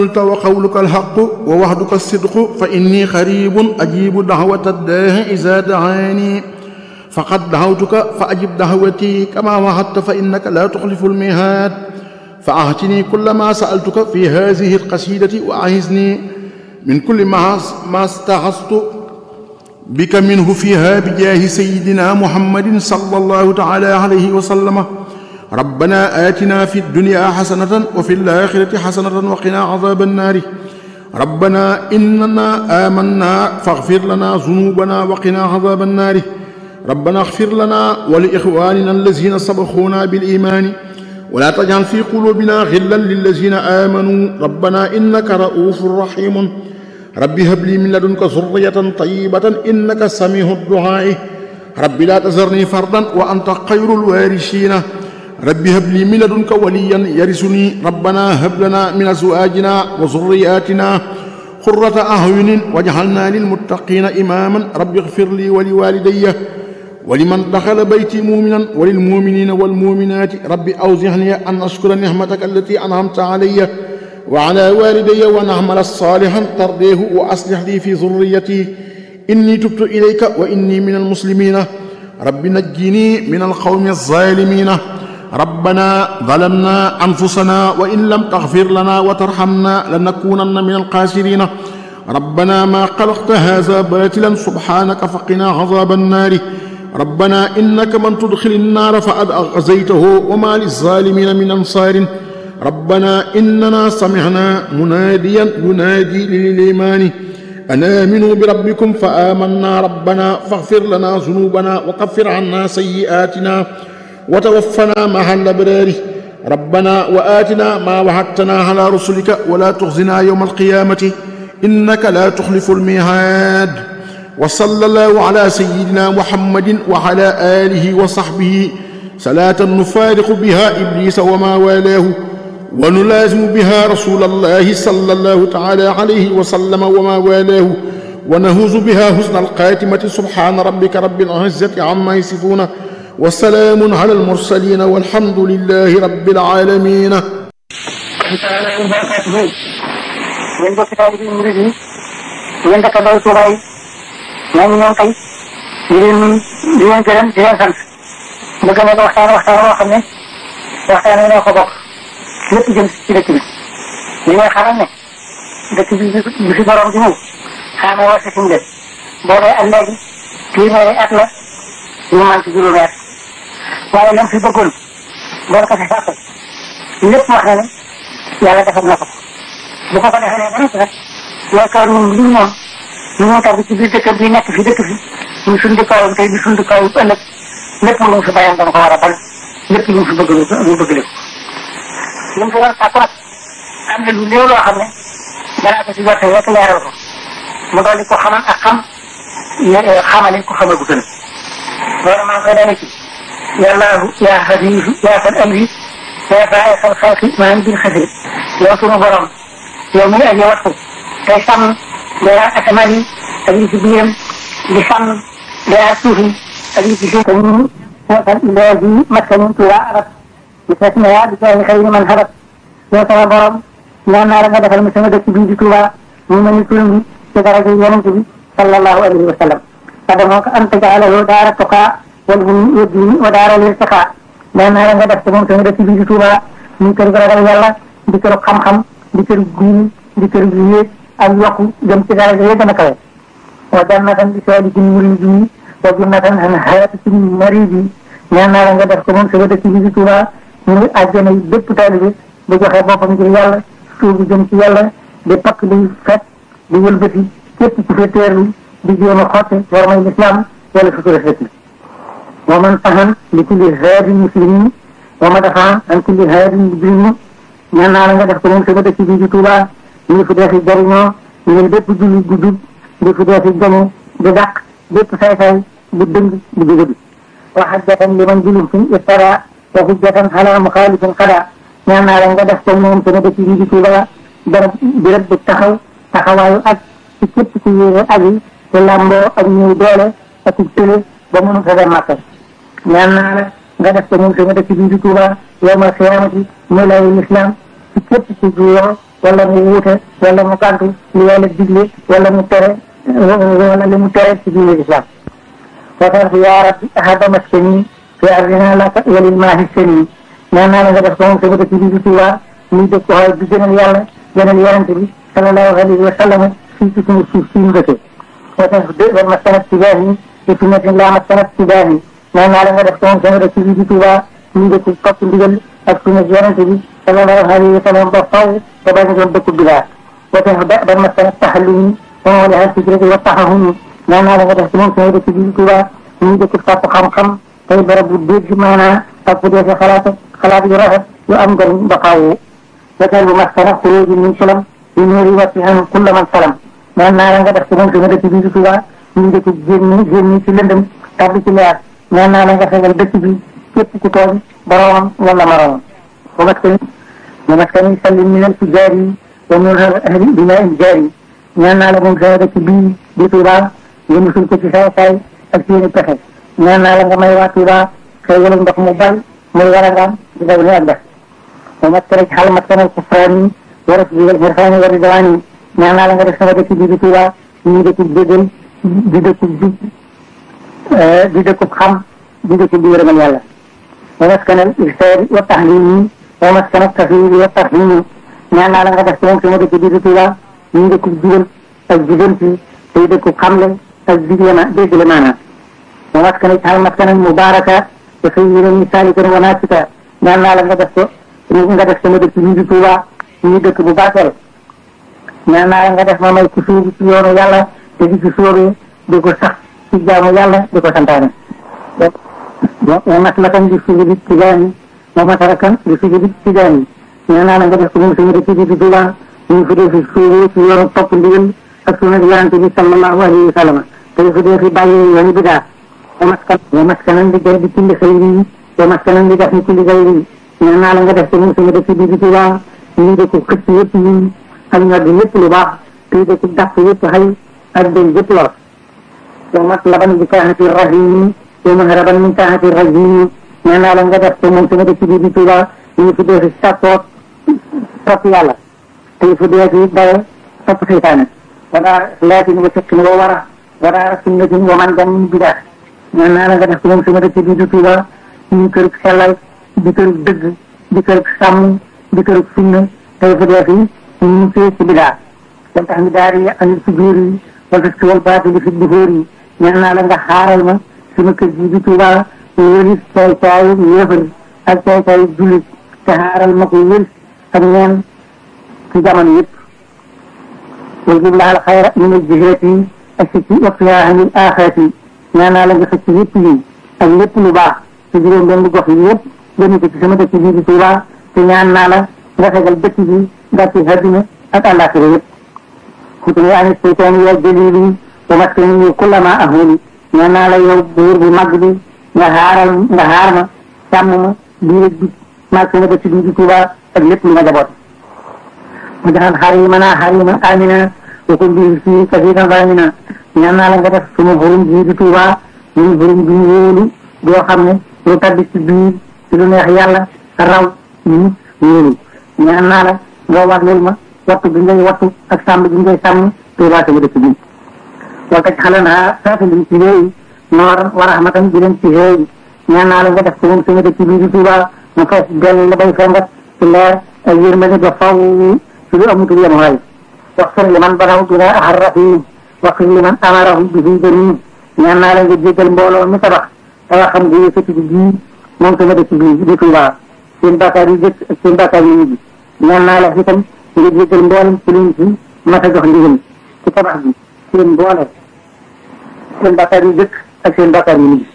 قلت وقولك الحق ووعدك الصدق فإني قريب أجيب دعوة الداع إذا دعاني فقد دعوتك فأجب دعوتي كما وعدت فإنك لا تخلف الميعاد فأعطني كل ما سألتك في هذه القصيدة وأعزني من كل ما ما استعصت بك منه فيها بجاه سيدنا محمد صلى الله تعالى عليه وسلم ربنا آتنا في الدنيا حسنة وفي الآخرة حسنة وقنا عذاب النار ربنا إننا آمنا فاغفر لنا ذنوبنا وقنا عذاب النار ربنا اغفر لنا ولإخواننا الذين سبقونا بالإيمان ولا تجعل في قلوبنا غلا للذين آمنوا ربنا إنك رؤوف رحيم رب هب لي من لدنك ذرية طيبة إنك سميع الدعاء رب لا تذرني فردا وأنت خير الوارثين رب هب لي من لدنك وليا يرثني ربنا هب لنا من أزواجنا وذرياتنا قرة أعين واجعلنا للمتقين إماما رب اغفر لي ولوالدي ولمن دخل بيتي مؤمنا وللمؤمنين والمؤمنات رب أوزعني أن أشكر نعمتك التي أنعمت علي وعلى والدي ونعمل صالحا ترضيه وأصلح لي في ذريتي إني تبت إليك وإني من المسلمين رب نجني من القوم الظالمين ربنا ظلمنا أنفسنا وإن لم تغفر لنا وترحمنا لنكونن من الخاسرين ربنا ما خلقت هذا باطلا سبحانك فقنا عذاب النار ربنا إنك من تدخل النار فقد أغزيته وما للظالمين من أنصار ربنا إننا سمعنا مناديا ينادي للإيمان أن آمنوا بربكم فآمنا ربنا فاغفر لنا ذنوبنا وكفر عنا سيئاتنا وتوفنا مع الأبرار ربنا وآتنا ما وعدتنا على رسلك ولا تخزنا يوم القيامة إنك لا تخلف الميعاد وصلى الله على سيدنا محمد وعلى آله وصحبه صلاة نفارق بها إبليس وما والاه ونلازم بها رسول الله صلى الله تعالى عليه وسلم وما والاه ونهوز بها حسن القاتمة سبحان ربك رب العزة عما يصفون وسلام على المرسلين والحمد لله رب العالمين yéen bokki taalibe yi murid yi yéen dëkkandoo Tuuba yi ñoo ngi ñëw tey di leen di leen gërëm di leen sant bëgg na ko waxtaan waxtaan woo xam ne waxtaan noo ko bokk lépp jëm ci dëkk bi li ngay xamal ne dëkk bi bi fi borom di ñëw xaama woo sa de boobee ak léegi téeméeri at la ñu man ci juróomi at waaye lam fi bëggoon doon ko fi sàkk lépp wax na ne yàlla defal na ko bu ko ko defee ba noppi nag yaakaar ñun lii moom ñu ñoo tax ci biir dëkk bi nekk fi dëkk fi ñu suñ dëkkaayam tey di suñ dëkkaayam ëllëg lépp lu mu fi bayam dana ko war a bal lépp lu mu fi bëgg mu bëgg lépp lu mu fi war a sàkku nag am na lu néew loo xam ne danaa ko si jotte rek leeral ko mu dolli ko xamal ak xam xamale ko xamal gu gën loolu maa ngi koy dale ci yàllaahu yaa xafiisu yaa fal amri yaa faa xal xalqi maa ngi bil xasri yow sunu borom yow mi aji wattu tey sàmm dara asamaan yi ak li ci biiram di sàmm dara suuf yi ak li ci suuf te ñun wasal ilaahi maskani tuuba arab bi tasmiya bi jaahi xayri man habat yow sama borom ñaan naa la nga defal ma sama dëkk bii di tuuba mu mel ni turam bi ci daraja yonent bi sallallahu alayhi wa sallam adamoo ko an tajaalahu daara tuqaa wal hum yeddiini wa daara lirtiqaa ñaan naa la nga def ci moom sama dëkk bii di tuuba muy kër gu ragal yàlla di kër xam-xam di kër diini di kër yéeg ak yokku jëm ci daraja ya gën a kawe wa jannatan li saalikin muridi wa jannatan an haatikin maridi ñaan naa la nga def ko moom sama dëkk bi di Tuuba muy àjjana yi bépp taalibe bu joxe boppam ngir yàlla suubu jëm ci yàlla di pakk di fekk di wëlbati képp ku fi teerlu di jéem a xotte war may lislaam wala sutura sëkk wa man tahan li kulli haadin muslimin wa ma dafa an kulli haadin mujrimin ñaan naa la nga def ko moom sama dëkk bi di Tuuba ñu fi dee fi jëriñoo ngir bépp julli bu jub di fi dee fi gañe di dàq bépp say-say bu dëng bu jógadi wa hajjatan liman julumtum iftara wa hujjatan ala muxaalifin xada ñaan naa la nga def ko moom sama dëkk bi di Tuuba barab birab bu taxaw taxawaayu ak ci képp ku yéene aji te làmboo ak ñëw doole ak ci tële ba mënu sa dem Makka ñaan naa la nga def ko moom sama dëkk bi di Tuuba yawmal xiyaamati muy layu lislaam ci képp ku juyoo wala mu wuute wala mu gàntu li yàlla digle wala mu tere wala li mu tere ci diine islam وقال يا رب هذا مسكني في أرضنا لك وللماء السني ñaan naa la nga def ko moom sama dëkk bi di Tuuba muy dëkk ko xaw bi gënal yàlla gënal yonente bi sallallahu alayhi wa sallam fii ci suñu suuf si ñu dëkkee wa tax de ba ma sanat ci baax yi te fi nekk laa ma sanat ci baax yi ñaan naa la nga def ko moom sama dëkk bi di Tuuba muy dëkk topp ndigal ak suñu yonente bi sallallahu alayhi wa sallam ba faw ba bañ doon dëkk bidaa wa tax ba ma sanat taxallumi wa ma laha fikrati wa taxahumi ñaan naa la nga def ci moom sama dëkk bi di Tuuba muy dëkk topp xam-xam tey barab bu dégg maanaa topp dee fi xalaat xalaat yu rafet yu am njëriñ ba faaw wajal bu maskana xuruji min salam yu nuuri watti an kulla man salam ñaan naa la nga def ci moom sama dëkk bi di Tuuba muy dëkk génn génn ci lëndëm tàbbi ci leer ñaan naa la nga fegal dëkk bi képp ku tooñ boromam wala moromam wa maskani wa maskani sallim min al fujaari wa min ahli bina il jaari ñaan naa la moom sama dëkk bii di Tuuba nga musul ko ci saay saay ak seeni pexe ñaan naa la nga may waa Tuuba xëy wala ndox mu bari muy war a ngaam di daw ni ak def wa maskana ci xal maskana kufraani wa rasbigal xirfaani wa ridwaani ñaan naa la nga def sama dëkk bii di Tuuba ñu dëkk jégal di dëkk jub di dëkk xam di dëkk bi yërëmal yàlla wa maskanal irsaadi wa tahlimi wa maskanal tafwidi wa tarhimi ñaan naa la nga def ci moom sama dëkk bii di Tuuba ñu dëkk jubal ak jubanti tey dëkk xamle ak digle ma dégle maanaam wa maskana ci xal maskana mubaraka te xëy yéen ñi saalikan wa naasika ñaan naa la nga def ko nga def sama dëkk bii di Tuuba ñu dëkk bu baaxel ñaan naa la nga def ma may ku suubu ci yoonu yàlla te di ci sóobee di ko sax ci jaamu yàlla di ko santaane wa maslakan di sujudi tijaani wa masarakan di sujudi tijaani ñaan naa la nga def ko moom sama dëkk bii di Tuuba ñu fi dee fi sóobee ci yoonu topp ndigal ak sunna yonente bi sallallahu alayhi wa sallam te fi dee fi bàyyi yoonu bidaa wa maskan wa maskanan di jël di kulli xayri wa maskanan di def ni kulli xayri ñaan naa la nga def ci moom sama dëkk bii di Tuuba ñu dëkk xëcc yëpp yi ak ñor di yëpp lu baax te dëkk dàq yëpp xëy ak den yëpp lor wa matlaban bi kaahati rahimi wa mahraban min kaahati rajimi ñaan naa la nga def ci moom sama dëkk bii di Tuuba ñu fi dee fi sàppoot topp yàlla te fi dee fi dawe topp seytaane wala laatin wa fiqin wa wara wala sunnatin wa man gan bidaa ñaan naa la nga def ci moom sama dëkk bii di Tuuba ñu kërug sellal di kërug dëgg di kërug sàmm di kërug sunna tey fa dee fi ñu fee ci bidaa wal tax mi daari yi anil fujuur yi wal tas wal baatili fi duhóor yi ñaan naa la nga xaaral ma sama kër bii di Tuuba wëlis caay caayu yéefar ak caay caayu jullit te xaaral ma ko wël ak ñeen ci jamono yëpp wal jubla al xayra min al jihati ak si ci waqtiha anil axirati ñaan naa la nga xëcc yëpp yi ak lépp lu baax ci juróom benn gox yi yëpp gënu ko ci sama dëkk bii di Tuuba te ñaan naa la nga fegal dëkk bi gàcce àddina ak àllaaxira yëpp xutuni ani seytaani ya jalili wa maskani kullama ahuli ñaan naa la yow buur bu mag bi nga xaaral nga xaar ma sàmm ma biir ak bit maag sama dëkk bii di Tuuba ak lépp lu ma jaboot mu jaxal xarimana xarima amina wa kun bi fii kasiran ramina ñaan naa la nga def suma xurum bii di Tuuba muy xurum bi wóolu boo xam ne lu tabbi ci biir ci lu neex yàlla raw nit wóolu ñaan naa la nga warlul ma wattu bi ngay wattu ak sàmm bi ngay sàmm Tuuba sama dëkk bi wa taj xalanaa saafilin ci léegi noor wa rahmatan bi leen ci xëy ñaan naa la nga def ko moom sama dëkk bii di Tuuba mu fees dell la bay fengat ci leer ak yërmande ba faw ci lu amutul yem waay waxfir li man banaw bina ahar rahim waxfir li man amarahum bi fi jëriñ ñaan naa la nga jéggal mbooloo mi tabax tawa xam nga yëkkati bi bii moom sama dëkk bii di Tuuba seen bàkkaar yu jëkk ak seen bàkkaar yu mujj ñaan naa la itam nga jéggal mboolem ci liñ ci mas a jox ndigal ci tabax bi seen mboole seen bàkkaar yu jëkk ak seen bàkkaar yu mujj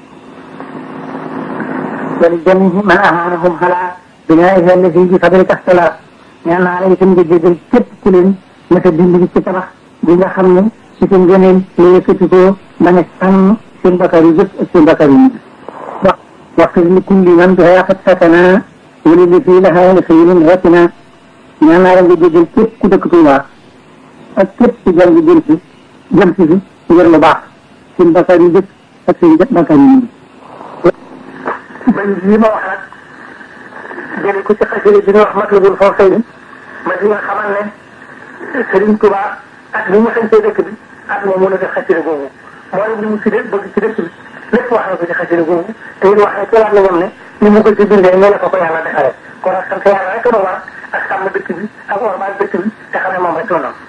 wali jamihi man ahanahum xalaa binaa'iha allati bi fadlika ixtalaa ñaan naa la itam nga jéggal képp ku leen mas a dimbali ci tabax bi nga xam ne ci seen gëneel la yëkkati ko bañ a sàmm seen bàkkaar yu jëkk ak seen bàkkaar yu mujj wax waxfir li kulli man bihaa qad sakana wala li fii lahaa li xayrin ratina ñaan naa la nga jéggal képp ku dëkk Tuuba ak képp ku jàng jëm si jëm si fi ngir lu baax seen bakkaar yu jëkk ak seen bakkaar yu mujj man lii ma wax nag jële ko ci xasida bi nga wax matlabul fawzayni ma di nga xamal ne Serigne Touba ak li mu sañtee dëkk bi ak moom mën a def xasida googu moo leen li mu si bëgg ci dëkk bi lépp wax na ko ci xasida googu te it wax ne ci laat la ñoom ne ni mu ko ci bindee ne la ko ko yàlla defaree kon nag sant yàlla rek la war ak sàmm dëkk bi ak ormaal dëkk bi te xam ne moom rek la noonu